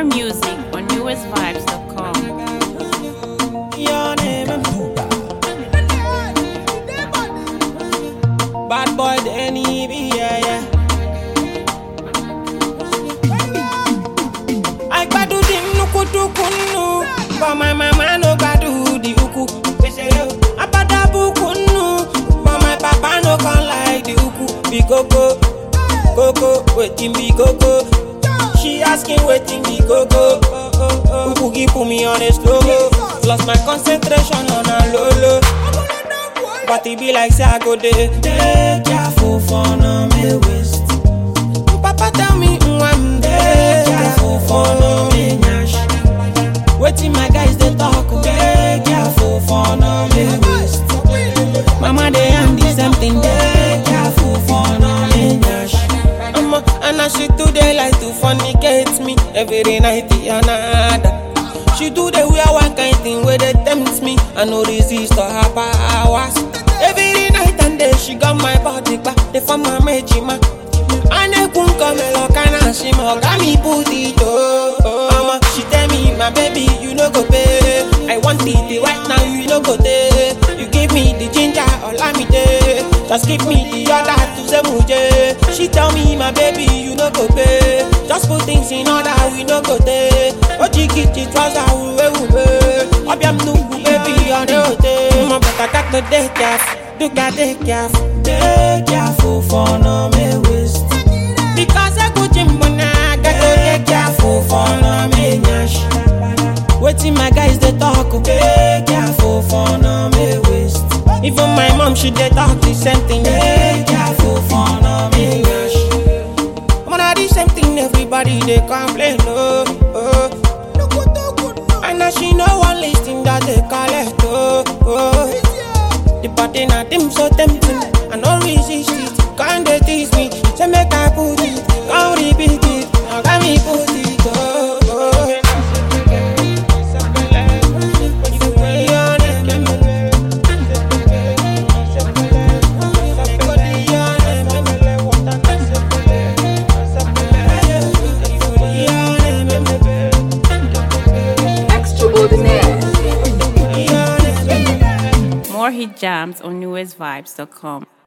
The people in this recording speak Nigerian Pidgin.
More music on newestvibes.com. Your name. Bad boy, Danny B, yeah, yeah. I gbadu di nnukwutukunu But my mama no gbadu the uku Abadabu kunu But my papa no come like the uku Be koko Koko, wetin be koko She asking wetin be koko Uku give put me on a slow Lost my concentration on a low low But it be like say I go there Take careful for no me waste Papa tell me I'm there careful for no me nyash Waiting my guys they talk Take careful for no me waste Mama they am the same thing Take careful for no me nyash Mama and now she do they like to fornicate me Every night another She do the wear one kind thing where they tempt me I no resist to her powers Every night and day she got my body back They form my majima Anekun kamelo kana she mo got me put it oh, oh. Mama she tell me my baby you no go pay I want it right now you no go pay You give me the ginger olamide Just give me the other to say muje She tell me my baby you no go pay Just put things in order we no go pay Ojikiti trouser uwe uwe Obiam nugu baby on the hotel Mama better got to dey careful Do got dey careful Dey careful for no me waste Because I go gym when I got to dey careful for no me nyash Waiting my guys they talk oh. Dey careful for no me waste Even my mom she dey talk the same thing Dey careful for no me nyash Mona the same thing everybody they complain oh, oh. And now she no one listing that they call it oh, oh. The body na dim so tempting I no resist it Can't they tease me Say make I put it Can't repeat it Now got me put it oh, oh. Extraordinaire. More hit jams on newestvibes.com.